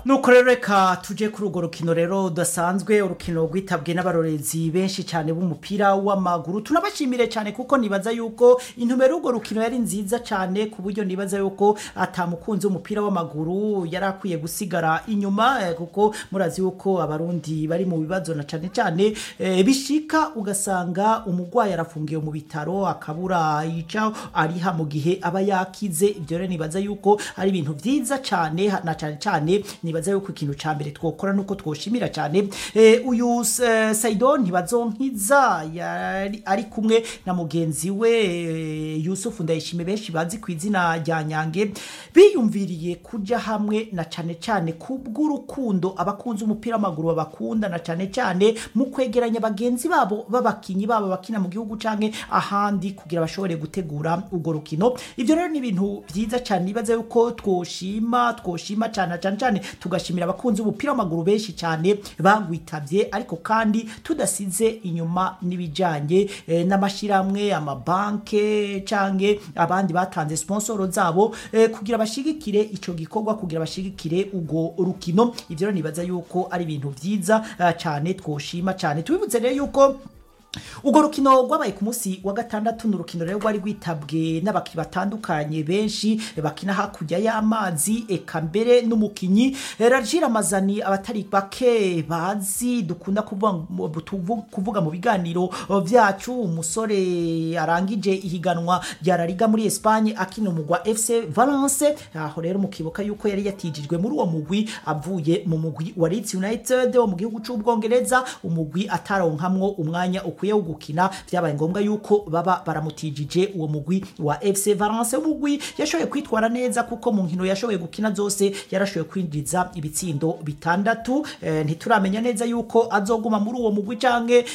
nuko rero reka tuje kuri urwo rukino rero rudasanzwe urukino rwitabwe n'abarorezi benshi cyane b'umupira w'amaguru tunabashimire cyane kuko nibaza yuko intumbero y'urwo rukino yari nziza cyane ku buryo nibaza yuko atamukunzi w'umupira w'amaguru yari akwiye gusigara inyuma eh, kuko murazi yuko abarundi bari mu bibazo na cyane cyane eh, bishika ugasanga umurwayi arafungiwe mu bitaro akabura yica ariha mu gihe aba yakize ibyo rero nibaza yuko ari ibintu byiza cyane ha- na cyane cyane nibaza yuko ikintu ca mbere twokora nuko twoshimira cyane eh, uyu eh, Saido ntibazonkiza yari ari kumwe na mugenzi we eh, Yusufu Ndayishime benshi bazi ku izina rya Nyange biyumviriye kuja hamwe na cyane cyane kubw'urukundo abakunzi umupira w'amaguru babakunda na cyane cyane mu kwegeranya bagenzi babo b'abakinyi babo bakina mu gihugu canke ahandi kugira bashobore gutegura urwo rukino ibyo rero ni ibintu byiza cyane nibaza yuko twoshima twoshima cyane cyane cyane tugashimira abakunzi b'umupira w'amaguru benshi cyane bagwitabye ariko kandi tudasize inyuma n'ibijyanye eh, n'amashyirahamwe amabanke canke abandi batanze sponsoro zabo eh, kugira bashigikire ico gikorwa kugira bashigikire urwo rukino ivyo rero nibaza yuko ari ibintu byiza eh, cyane twoshima cyane tubibutse rero yuko urwo rukino rwabaye ku munsi wa gatandatu ni urukino rero rwari rwitabwe n'abakinnyi batandukanye benshi bakina hakurya y'amazi eka mbere n'umukinnyi rajira amazani abatari bake bazi dukunda kuvuga mu- tuvu- kuvuga mu biganiro byacu umusore arangije ihiganwa rya La Liga muri Espagne akina umugwa FC Valence aho rero mukibuka yuko yari yatijijwe muri uwo mugwi avuye mu mugwi wa Leeds United wo mu gihugu c'ubwongereza umugwi ataronkamwo umwanya ukwiye wo gukina byabaye ngombwa yuko baba baramutijije uwo mugwi wa FC Valence umugwi yashoboye kwitwara neza kuko mu nkino yashoboye gukina zose yarashoboye kwinjiza ibitsindo bitandatu eh, ntituramenya neza yuko azoguma muri uwo mugwi canke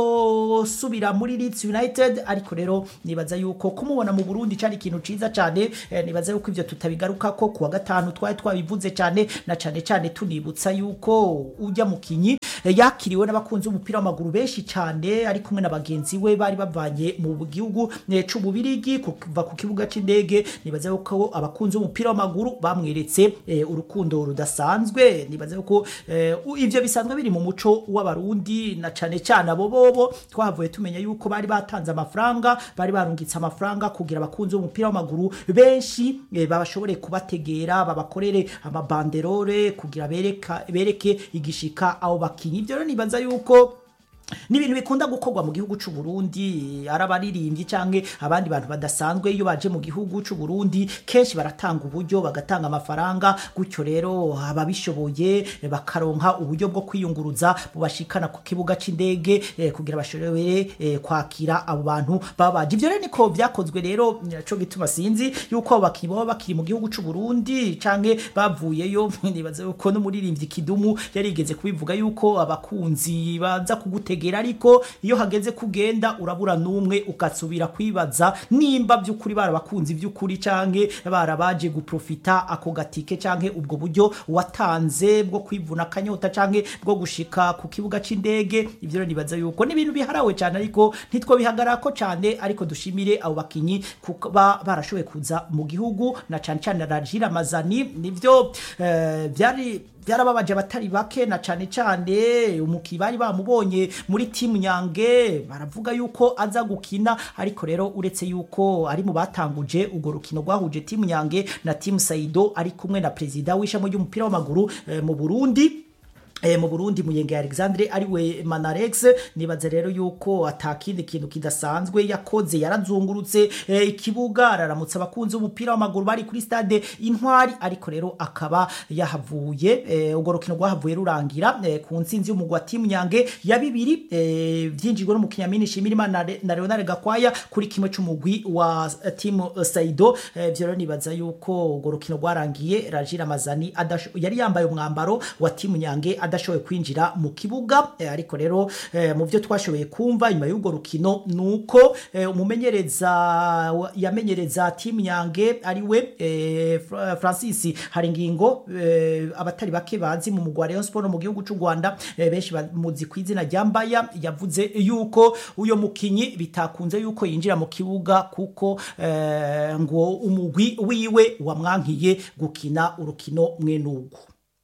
azosubira muri Leeds United ariko rero nibaza yuko kumubona mu Burundi cari ikintu ciza cyane eh, nibaza yuko ivyo tutabigaruka ko kuwa gatanu twari twabivuze cyane na cyane cyane tunibutsa yuko ujya mukinyi eh, yakiriwe n'abakunzi b'umupira w'amaguru benshi cyane ari kumwe na bagenzi we bari bavanye mu gihugu eh, c'ububirigi kuva ku kibuga c'indege nibaza yuko abakunzi b'umupira w'amaguru bamweretse eh, urukundo rudasanzwe nibaza yuko eh, u- ivyo bisanzwe biri mu muco w'abarundi na cane cyane abo bobo twavuye tumenya yuko bari batanze amafaranga bari barungitse amafaranga kugira abakunzi b'umupira w'amaguru benshi eh, babashobore kubategera babakorere amabanderore kugira bereka, bereke igishika abo bakinyi ibyo rero nibaza yuko ni ibintu bikunda gukorwa mu gihugu c'u Burundi ari abaririmbyi canke abandi bantu badasanzwe iyo baje mu gihugu c'u Burundi kenshi baratanga uburyo bagatanga amafaranga gutyo rero ababishoboye eh, bakaronka uburyo bwo kwiyunguruza bubashikana ku kibuga c'indege eh, kugira bashobore eh, kwakira abo bantu baba baje ivyo rero niko vyakozwe rero naco gituma sinzi yuko abo bakinyi baba bakiri mu gihugu c'u Burundi canke bavuyeyo nibaza yuko n'umuririmbyi Kidumu yarigeze kubivuga yuko abakunzi baza kugutegera ariko iyo hageze kugenda urabura n'umwe ugasubira kwibaza nimba by'ukuri barabakunzi by'ukuri canke barabaje guprofita ako gatike canke ubwo buryo watanze bwo kwivuna akanyota canke bwo gushika ku kibuga c'indege ivyo rero nibaza yuko ni ibintu biharawe cyane ariko ntitwo bihagarako cyane ariko dushimire abo bakinyi kuba barashoboye kuza mu gihugu na cane cane Rajira Mazani nivyo eh, byari byarababaje abatari bake na cane cane umuki bari bamubonye muri timu nyange baravuga yuko aza gukina ariko rero uretse yuko ari mu batanguje urwo rukino rwahuje timu nyange na timu Saido ari kumwe na perezida w'ishami ry'umupira w'amaguru eh, mu Burundi E, mu Burundi muyenge Alexandre ariwe Manarex nibaza rero yuko atakindi kintu kidasanzwe yakoze yarazungurutse e, ikibuga araramutsa abakunzi b'umupira w'amaguru bari kuri stade Intwari ariko rero akaba yahavuye e, urwo rukino rwahavuye rurangira e, ku nsinzi y'umugwi wa timu Nyange ya bibiri e, vyinjijwe no mu Kinyamini Shimirimana na, Re- na Leonard Gakwaya kuri kimwe c'umugwi wa eh, timu eh, Saido e, vyo rero nibaza yuko urwo rukino rwarangiye Rajira Mazani adasho- yari yambaye umwambaro wa timu Nyange adashoboye kwinjira mu kibuga eh, ariko rero eh, mu byo twashoboye kumva nyuma y'urwo rukino nuko eh, umumenyereza wa- yamenyereza timu Nyange ariwe eh, Fra- Francis Haringingo eh, abatari bake bazi mu mugwa Rayon Sport mu gihugu cy'u Rwanda eh, benshi bamuzi ku izina rya Mbaya yavuze yuko uyo mukinyi bitakunze yuko yinjira mu kibuga kuko eh, ngo umugwi wiwe wamwankiye gukina urukino mwenugu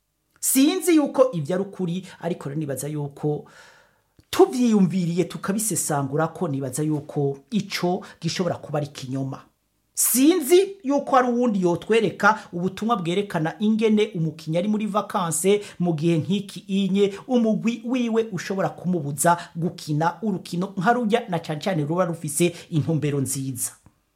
sinzi yuko ibyo ari ukuri ariko rero nibaza yuko tubyiyumviriye tukabisesangura ko nibaza yuko ico gishobora kuba ari kinyoma sinzi yuko hari uwundi yotwereka ubutumwa bwerekana ingene umukinnyi ari muri vakanse mu gihe nk'iki inye umugwi wiwe ushobora kumubuza gukina urukino nka rujya na cyane cyane ruba rufise intumbero nziza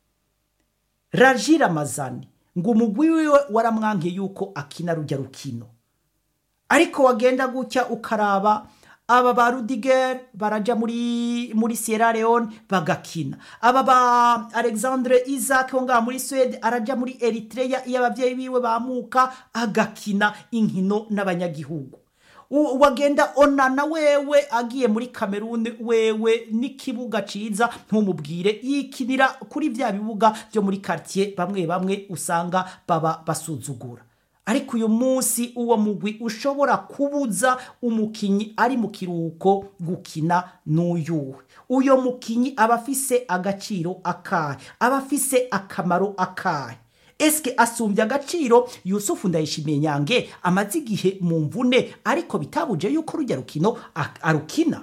rajira amazani ngo umugwi wiwe waramwankiye yuko akina rujya rukino ariko wagenda gutya ukaraba aba ba rudiger baraja muri muri sierra leone bagakina aba ba alexandre isaac wo ngaha muri swede araja muri eritrea iyo ababyeyi biwe bamuka agakina inkino n'abanyagihugu U- wagenda onana wewe agiye muri kameruni wewe n'ikibuga ciza ntumubwire yikinira kuri vya bibuga byo muri quartier bamwe bamwe usanga baba basuzugura ariko uyu munsi uwo mugwi ushobora kubuza umukinyi ari mu kiruhuko gukina n'uyuwe uyo mukinyi aba afise agaciro akahe aba afise akamaro akahe eske asumbye agaciro yusufu ndayishimiye nyange amaze igihe mu mvune ariko bitabuje yuko rujya rukino a- arukina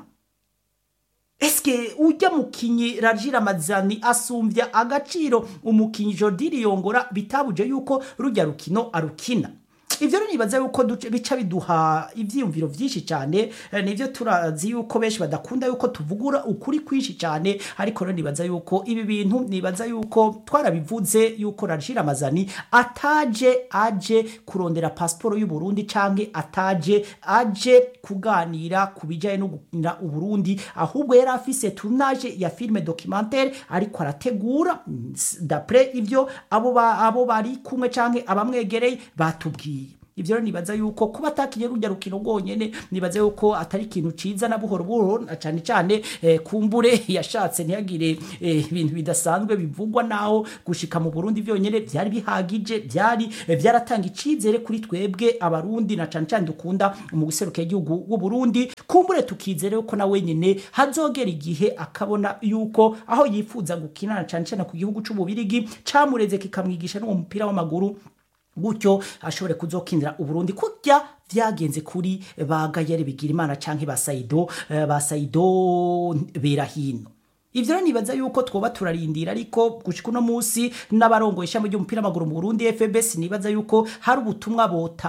eske ujya mukinyi rajira mazani asumbya agaciro umukinyi Jordi Riyongora bitabuje yuko rujya rukino arukina ivyo rero nibaza yuko duce- bica biduha ivyiyumviro vyinshi cyane eh, nivyo turazi yuko benshi badakunda yuko tuvugura ukuri kwinshi cyane ariko rero nibaza yuko ibi bintu nibaza yuko twarabivuze yuko rajira mazani ataje aje kurondera pasiporo y'u Burundi canke ataje aje kuganira ku bijyanye no gukinira uburundi ahubwo yari afise tournage ya filime documentaire ariko arategura mm, s- dapre ivyo abo ba- abo bari kumwe canke abamwegereye batubwiye ivyo rero nibaza yuko kuba atakinye rujya rukino rwonyene nibaza yuko atari ikintu ciza na buhoro buhoro na cane cane eh, kumbure yashatse ntihagire eh, ibintu bidasanzwe bivugwa naho gushika mu Burundi vyonyene vyari bihagije vyari eh, vyaratanga icizere kuri twebwe abarundi na cane cane dukunda mu guseruka igihugu w'u Burundi kumbure tukizere yuko na wenyene hazogera igihe akabona yuko aho yifuza gukina na cane cane ku gihugu c'ububirigi camureze kikamwigisha n'uwo mupira w'amaguru gutyo ashobore kuzokinira uburundi kurya vyagenze kuri ba gayere bigira imana canke ba saido eh, ba saido berahino ivyo rero nibaza yuko twoba turarindira ariko gushika uno musi n'abarongoye ishami ry'umupira w'amaguru mu burundi fbs nibaza yuko hari ubutumwa bota